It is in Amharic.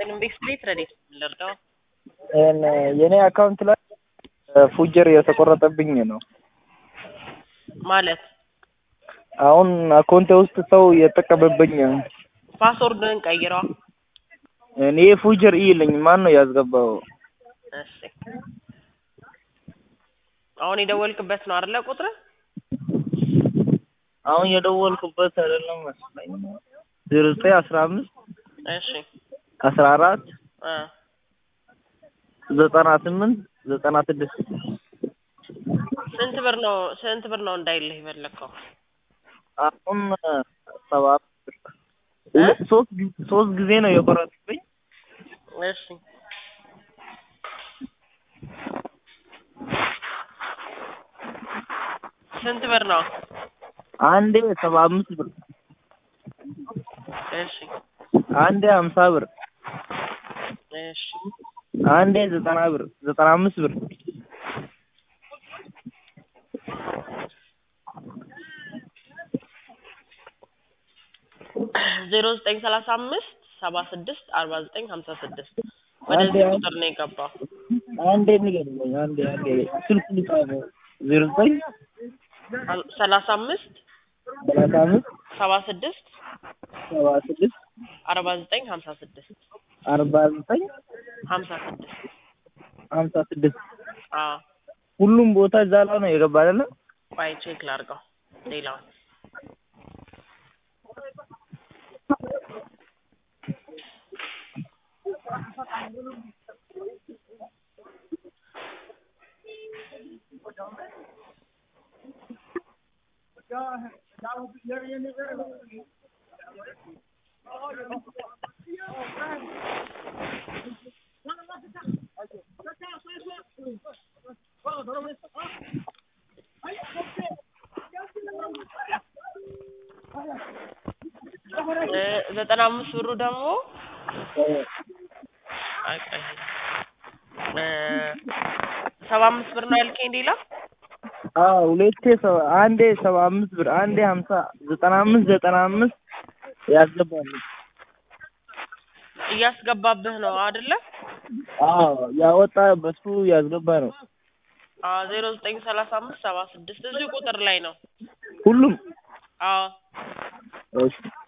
ይስጥልኝ። ቤት ቤት ረዴት ልርዳው? የኔ አካውንት ላይ ፉጀር የተቆረጠብኝ ነው። ማለት አሁን አካውንቴ ውስጥ ሰው እየተጠቀመብኝ ነው። ፓስወርድን ቀይረዋ። እኔ ፉጀር ይልኝ ማን ነው ያስገባው? እሺ አሁን የደወልክበት ነው አይደለ? ቁጥር አሁን የደወልኩበት አይደለም መስለኝ። ዜሮ ዘጠኝ አስራ አምስት እሺ አስራ አራት እ ዘጠና ስምንት ዘጠና ስድስት ስንት ብር ነው ስንት ብር ነው እንዳይልህ የፈለግከው? አሁን ሰባ ብር ሁለት- ሶስት ጊዜ- ሶስት ጊዜ ነው የቆረጡብኝ። እሺ ስንት ብር ነው? አንዴ ሰባ አምስት ብር፣ እሺ አንዴ ሀምሳ ብር፣ እሺ አንዴ ዘጠና ብር ዘጠና አምስት ብር ዜሮ ዘጠኝ ሰላሳ አምስት ሰባ ስድስት አርባ ዘጠኝ ሀምሳ ስድስት ወደዚህ አንዴ- ቁጥር ነው የገባው። አንዴ ንገሩኝ። አንዴ አንዴ ስልክ ልጻፈው ዜሮ ዘጠኝ ሰላሳ አምስት ሰላሳ አምስት ሰባ ስድስት ሰባ ስድስት አርባ ዘጠኝ ሀምሳ ስድስት አርባ ዘጠኝ ሀምሳ ስድስት ሀምሳ ስድስት አዎ ሁሉም ቦታ እዛ ላይ ነው የገባ አይደለ? ቆይ ቼክ ላድርገው ሌላውን እ ዘጠና አምስት ብሩ ደግሞ አይ ቆይ እ ሰባ አምስት ብር ነው ያልከኝ ሌላ አዎ ሁለቴ ሰባ አንዴ ሰባ አምስት ብር አንዴ ሀምሳ ዘጠና አምስት ዘጠና አምስት ያስገባሉ። እያስገባብህ ነው አይደለ? አዎ ያወጣ በሱ ያስገባ ነው አዎ ዜሮ ዘጠኝ ሰላሳ አምስት ሰባ ስድስት እዚሁ ቁጥር ላይ ነው። ሁሉም አዎ እሺ